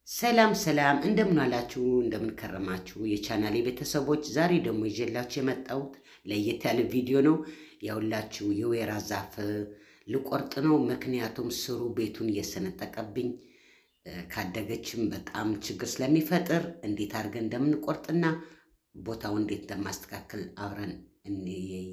ሰላም ሰላም፣ እንደምን አላችሁ? እንደምን ከረማችሁ? የቻናሌ ቤተሰቦች፣ ዛሬ ደግሞ ይዤላችሁ የመጣሁት ለየት ያለ ቪዲዮ ነው። ያውላችሁ የወይራ ዛፍ ልቆርጥ ነው። ምክንያቱም ስሩ ቤቱን እየሰነጠቀብኝ ካደገችም በጣም ችግር ስለሚፈጥር እንዴት አድርገን እንደምንቆርጥና ቦታው እንዴት እንደማስተካከል አብረን እንየይ።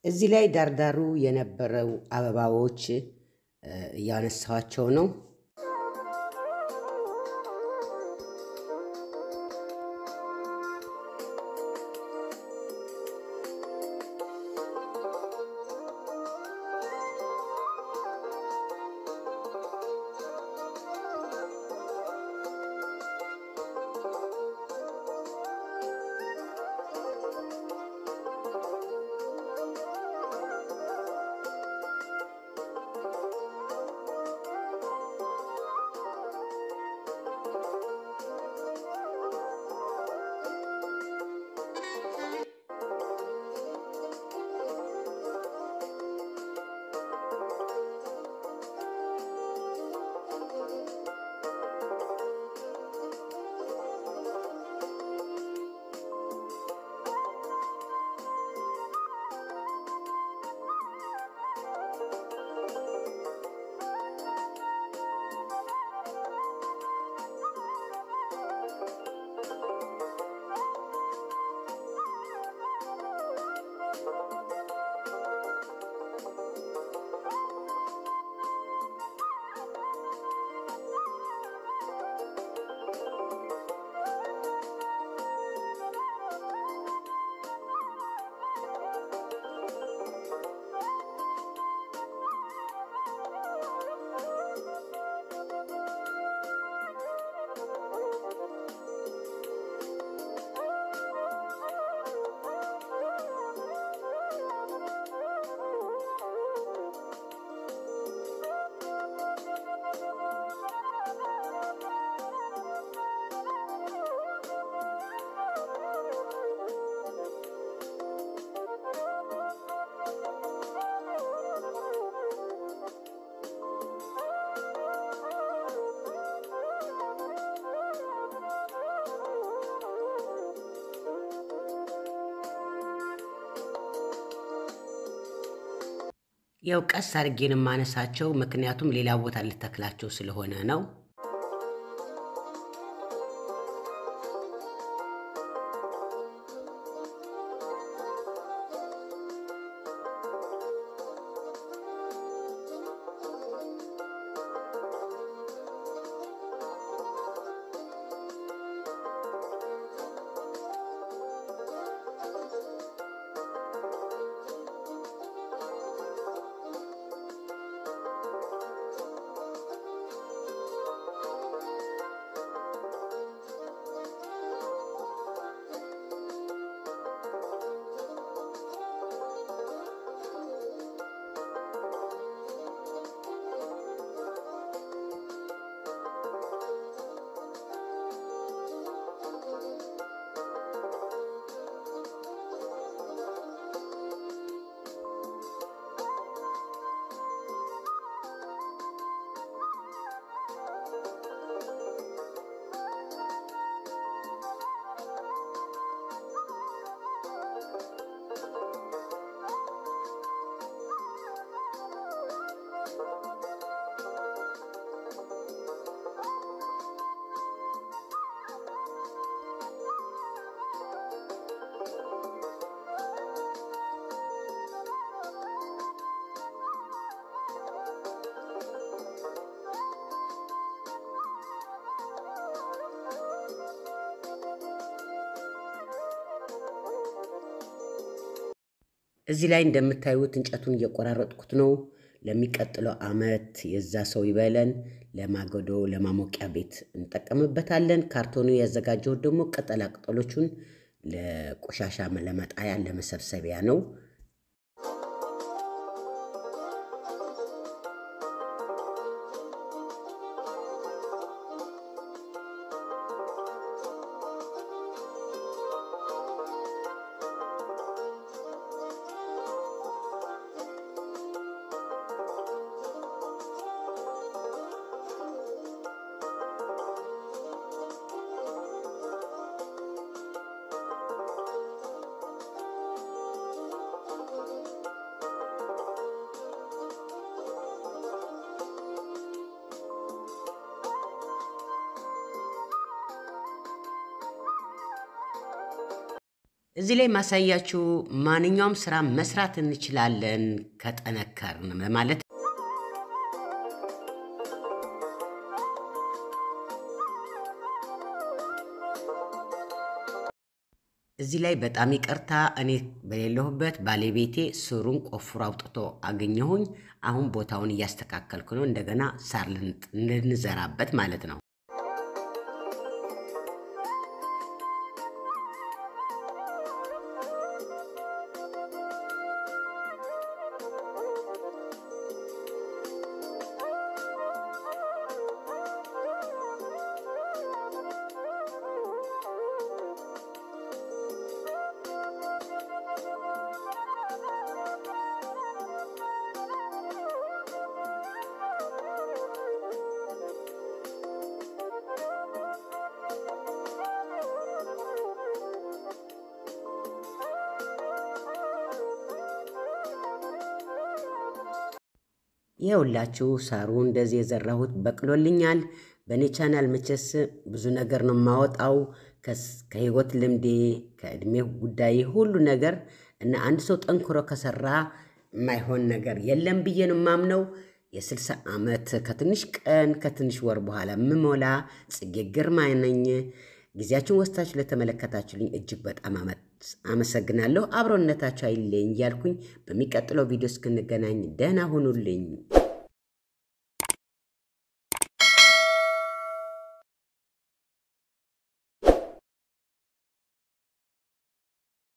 እዚህ ላይ ዳርዳሩ የነበረው አበባዎች እያነሳኋቸው ነው። ያው ቀስ አድርጌን የማነሳቸው ምክንያቱም ሌላ ቦታ ልተክላቸው ስለሆነ ነው። እዚህ ላይ እንደምታዩት እንጨቱን እየቆራረጥኩት ነው። ለሚቀጥለው ዓመት የዛ ሰው ይበለን ለማገዶ ለማሞቂያ ቤት እንጠቀምበታለን። ካርቶኑ ያዘጋጀሁት ደግሞ ቅጠላ ቅጠሎቹን ለቆሻሻ ለመጣያ ለመሰብሰቢያ ነው። እዚህ ላይ ማሳያችሁ ማንኛውም ስራ መስራት እንችላለን ከጠነከርን ማለት እዚህ ላይ በጣም ይቅርታ፣ እኔ በሌለሁበት ባለቤቴ ስሩን ቆፍሮ አውጥቶ አገኘሁኝ። አሁን ቦታውን እያስተካከልኩ ነው፣ እንደገና ሳር ልንዘራበት ማለት ነው። ይኸውላችሁ ሳሩ እንደዚህ የዘራሁት በቅሎልኛል። በእኔ ቻናል መቼስ ብዙ ነገር ነው የማወጣው ከህይወት ልምዴ ከእድሜ ጉዳይ ሁሉ ነገር እና አንድ ሰው ጠንክሮ ከሰራ የማይሆን ነገር የለም ብዬ ነው የማምነው። የስልሳ ዓመት ከትንሽ ቀን ከትንሽ ወር በኋላ የምሞላ ጽጌ ግርማ ነኝ። ጊዜያችሁን ወስታችሁ ለተመለከታችሁልኝ እጅግ በጣም አመሰግናለሁ። አብሮነታችሁ አይለኝ እያልኩኝ በሚቀጥለው ቪዲዮ እስክንገናኝ ደህና ሁኑልኝ።